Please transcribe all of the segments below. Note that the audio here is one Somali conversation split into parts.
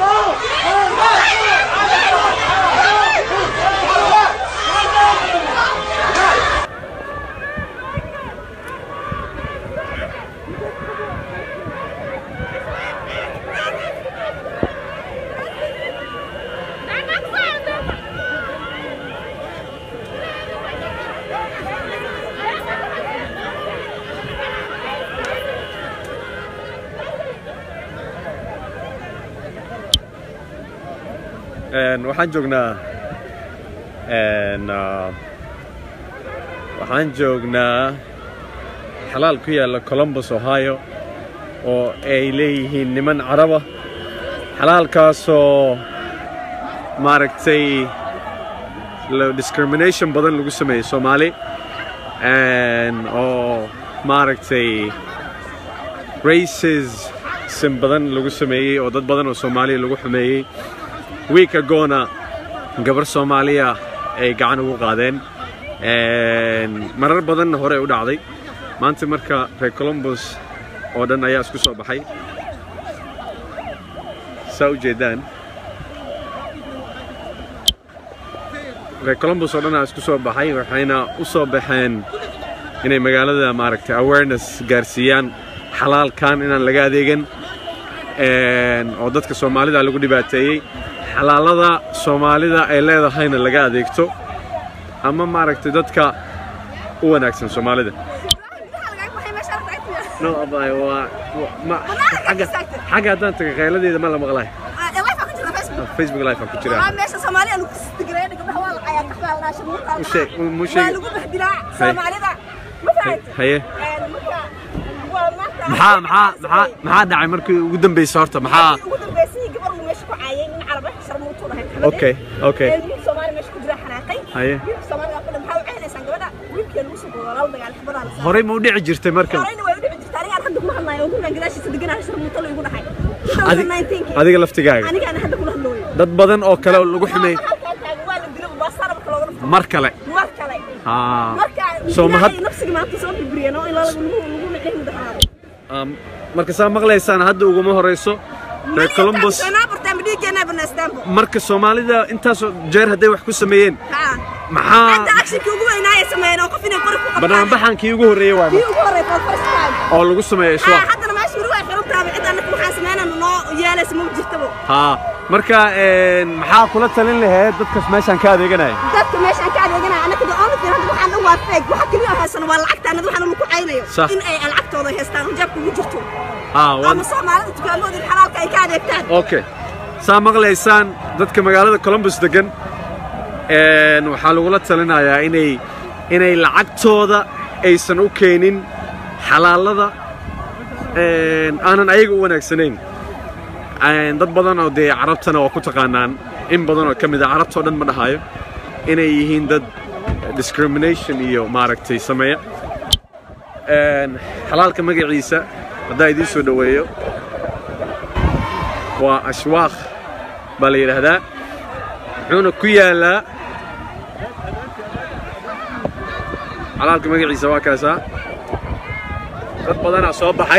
waxaan joognaa waxaan joognaa xalaal ku yaalla columbus ohio oo ay leeyihiin niman caraba xalaalkaasoo maaragtay discrimination badan lagu sameeyey soomaali oo maaragtay racism badan lagu sameeyey oo dad badan oo soomaaliya lagu xumeeyey wiik agoona gabar soomaaliya ay gacan ugu qaadeen marar badanna hore u dhacday maanta marka reer columbus oo dhan ayaa isku soo baxay saa u jeedaan reer columbus oo dhan aa isku soo baxay waxayna u soo baxeen inay magaalada maaragtay awareness gaarsiiyaan xalaalkan inaan laga adeegan oo dadka soomaalida lagu dhibaateeyey xalaalada soomaalida ay leedahayna laga adeegto ama maaragtay dadka u wanaagsan soomaalida no abay waa ma xagga xagga haddaan taga qayladeeda ma la maqlay facebook live aan ku jiraa meesha soomaaliya lagu sigareeyo gabdhaha waa la cayaa kaxbaa la dhaashay muuqaalka u sheeg mu waa sheeg lagu bahdilaa soomaalida ma fahanti haye marka waa maanta maxaa maxaa maxaa maxaa dhacay markii ugu dambeysay horta maxaa ugu dambeysay gabar uu meesha ku caayay nin carab ah sharmuutu lahayd okay okay wiil soomaali meesha ku jira xanaaqay haye wiilka soomaaliga ku maxaa u ceynaysaan gabadha wiilkii lagu soo boolo lala dagaal xibadaha la saaray horey ma u dhici jirtay markan horeyna way u dhici jirtaa anigaan hadda kuma hadlayo oo gurigan gadaashiisa deganahay sharmuuto la igu dhahay Adi- 2019 adiga laftigaaga anigaan hadda kula hadlooyo dad badan oo kale oo lagu xumeeyey halkaan taagan waa la dilay baasara marka looga dhufto mar kale mar kale haa marka Soo ma had- ilaahay nafsiga maanta soo burburiyeen oo ilaa lagu lagu micnay mudaharaado Um, marka saa maqlaysaan hadda uguma horeyso reer columbus marka soomaalida intaasoo jeer hadday wax ku sameeyeen hadda maxaa actionkii ugu weynaa ay sameeyeen oo qof inay qori ku qabtaan banaanbaxankii ugu horreeyey waa kii ugu horey for first time oo lagu sameeyo haa iswaaq haddana meesha weli way xiran tahay cid annaka waxaan sameynayna noo yeelaysa ma jirtabo haa marka een, maxaa kula talin lahayd dadkas meeshaan ka adeeganaya dadka meeshaan ka adeeganaya annaka the only thing hadda waxaan dhan waa fake waxa keliya oo haysano waa lacagta annada waxaan lagu caynayo Sax. in ay lacagtooda haystaan hijaabka ugu jirto haa ama waan soomaalida dukaamooda xalaalka ay ka adeegtaan okay saa maqlaysaan dadka magaalada columbus degan een, waxaa lagula talinayaa inay inay lacagtooda aysan u keenin xalaalada een, aanan ayaga u wanaagsanayn Een, dad badan oo dee carabtana waa ku taqaanaan in badan oo ka mid a carabtoo dhan ma dhahayo inay yihiin dad discrimination iyo maaragtay sameeya Een, xalaalka magaciisa haddaa idiin soo dhoweeyo waa ashwaaq baa la yidhaahdaa wuxuuna ku yaalaa xalaalka magaciisa waa kaasaa dad badanaa soo baxay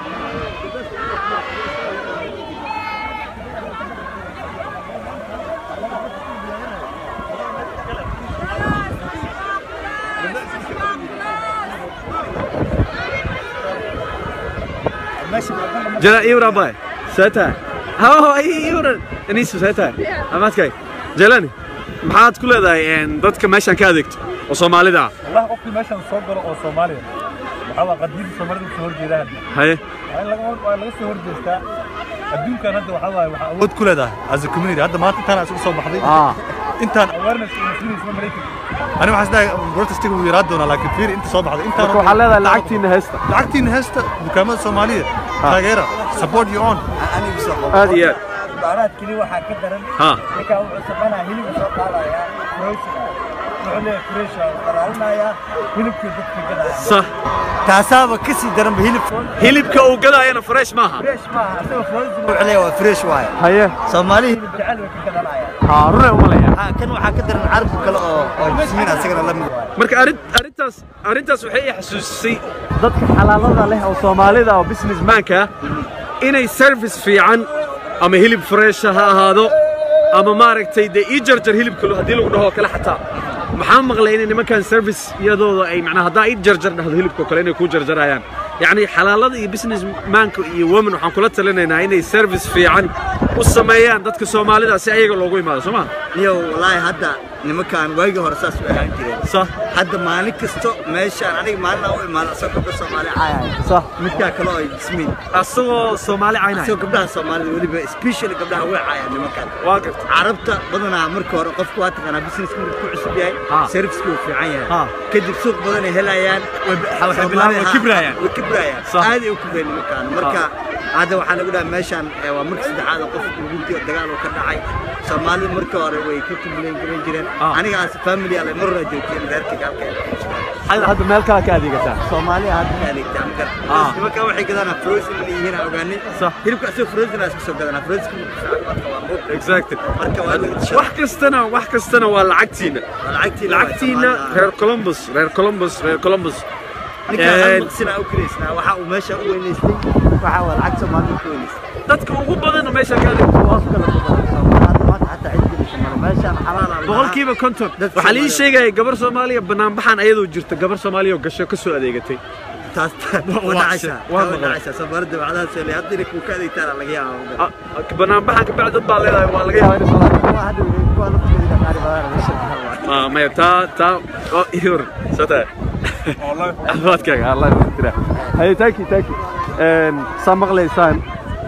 jala iwra bay seeta haho iwra anisu seeta amaadkay jalani maxaad ku leedahay een, dadka meeshaan ka adeegto oo soomaalida ah والله قفكي ماشان soo galo oo Soomaaliya waxa waa qadiid Soomaalida soo horjeeda hadda haye waa in laga hor waa laga soo horjeestaa adduunkan hadda waxa waaye waxa awood ku leedahay as a community hadda maanta intaan isugu soo baxday ah intaan awareness iyo muslimin isma maraykan ani waxaan isleeyahay protestiga wuu yaraa doonaa laakiin fiir inta soo baxday intaan marka waxaa leedahay lacagtiina haysta lacagtiina heesta dukaamada Soomaaliya taageera support your own aad iyo aad baaraad keli waxaa ka daran ha ninkaa wuxuu samaynayaa hilibka soo qaadayaa frozen wuxuu leeyahay fresh waa qaraalinayaa hilibkii dadka gadaya sax taasaaba ka sii daranba hilib hilibka uu gadaayana fresh maaha fresh maaha asagoo frozen wuxuu leeyahay waa fresh waaye haye soomaali hilib jecel way ka gadanayaan ha rune umalaya haa kan waxaa ka daran carabka kale oo oo jismiin asagana la mid waaye marka arrin arrintaas arrintaas waxay i xasuusisay dadka xalaalada leh oo soomaalida oo businessmanka inay service fiican ama hilib freesha ha ahaado ama maaragtay dee ii jarjar hilibka haddii lagu dhaho kale xataa maxaa maqlay inay nimankan service iyadooda ay macnaa haddaa ii jarjar dhahdo hilibka kale inay kuu jarjarayaan yacni xalaalada iyo business maanka iyo women waxaan kula talinaynaa inay service fiican u sameeyaan dadka soomaalida si ayaga loogu imaado soo maa niyo wallaahi hadda nimankaan waagii hore saas u ahaan jireen صح hadda maalin kasto meeshaan aniga maalin u imaado asagoo gabdha soomaali caayaya صح midkaa kale oo ay ismiin asagoo soomaali caynaya asagoo gabdhaha soomaalida weliba specially gabdhaha way caayaan nimankaan waa garta carabta badanaa marka hore qofku waa taqaanaa businesska markuu ku cusub yahay Ha. serviceka wuu fiican yahay Ha. kadib suuq badan ay helayaan waxay bilaabaan way kibrayaan. way kibrayaan Sax. aaday u kibreen nimankaan marka hadda waxaa lagu dhaha meeshaan eh, waa marka saddexaad oo qof ugu diyo dagaal uu ka dhacay soomaalida marka hore way ka kumulayn garan jireen Ha. aniga as family ale mar hore joogteen reerkayga halka hadda meel kale ka adeegataa soomaaliya hadda ka adeegtaa marka Ha. nimankaan waxay gadanaa frozen inay yihiin aan ogaanay Sax. hilibka asagoo frozen aa iska soo gadanaa frozen marka waa muuq exactly marka waa laga tishaa wax kastana wax kastana waa lacagtiina lacagtiina lacagtiina reer columbus reer columbus reer columbus ninkaan Een, hal maqsinaa u kiraysnaa waxa uu meesha u weynaystay waxa waa lacag soomaalida ku weynaystay dadka ugu badan meesha ka adeegta waa kala badan maanta xataa cid gelisa male meeshaan xalaal ah boqolkiiba konton Dadka waxaa lii Soomaaliya- sheegaya gabar soomaaliya banaanbaxan ayadoo jirta gabar soomaaliya oo gasho ka soo adeegatay taas Waa- wadacaysaa waa waa maqlay. wadacaysaa soomaalida bacdaha soo leeyahay hadda inay kuu ka adeegtaan laga yaabaa Ah, banaanbaxan kabacdi dad baa leedahay waa laga yaabaa inay soo waa hadda weli kuwa lafteeda qaari badan meesha Ah, maya taa taa oo ihor sata caafimaadkaaga allah tira haye thank you thank you een saa maqlaysaan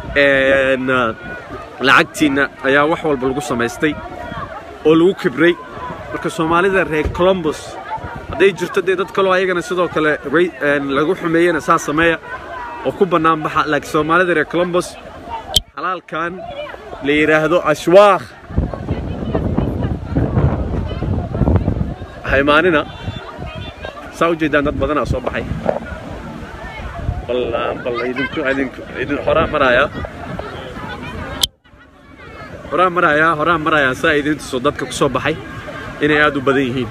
een ah, lacagtiina ayaa wax walba lagu samaystay oo lagu kibray marka soomaalida reer columbus hadday jirto dee dad kaloo ayagana sidoo kale ra- een, lagu xumeeyena saa sameeya oo ku bannaan baxa laakiin soomaalida reer columbus xalaalkan la yidhaahdo ashwaakh haymaanina saa u jeedaan dad badanaa soo baxay bal bal idinku idinku idin horaa maraaya horaa maraaya horaa maraaya saa idin tuso dadka ku soo baxay inay aad u badan yihiin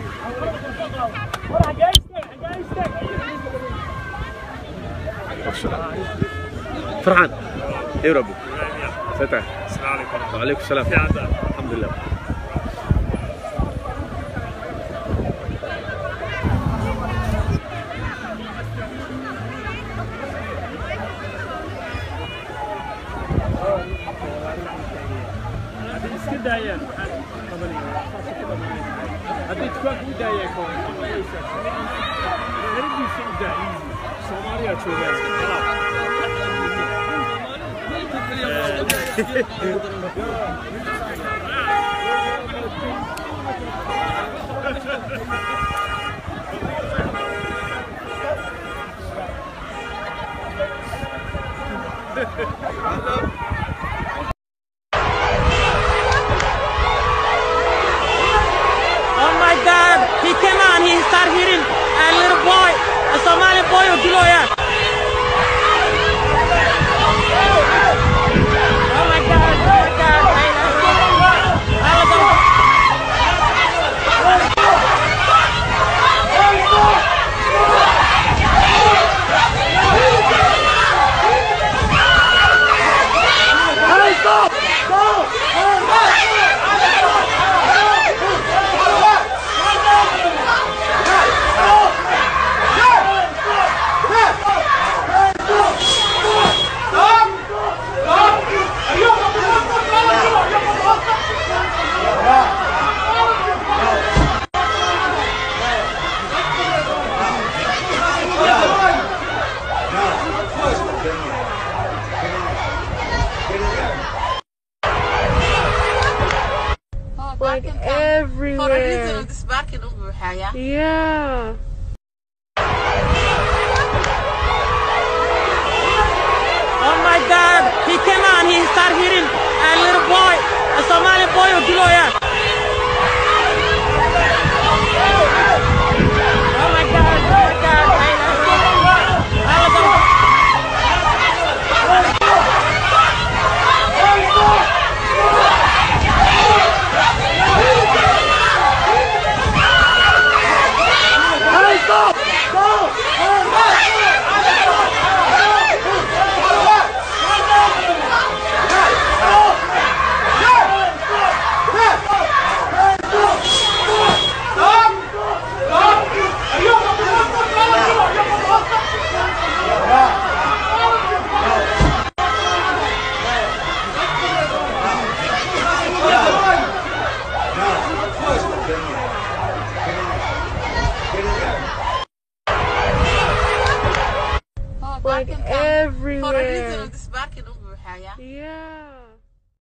فرحان ايه ربي فتح السلام عليكم وعليكم السلام الحمد لله iska daayaan haddii dukaanka u daayaan ka hor eradiisa u daa soomaaliya joogaan Oh my God! He came out and he started hitting a little boy, a Somali boy or Giloya. Oh my God! Oh my God! Hey, let's go. Let's go. like everywhere. This market over here. Yeah. Oh my God! He came out and he started hitting a little boy, a Somali boy or Giloya. Oh my God! Oh my God! Hey, let's go. Let's go. Oh like For a reason everywhere. of this barking u buuxaya Yeah.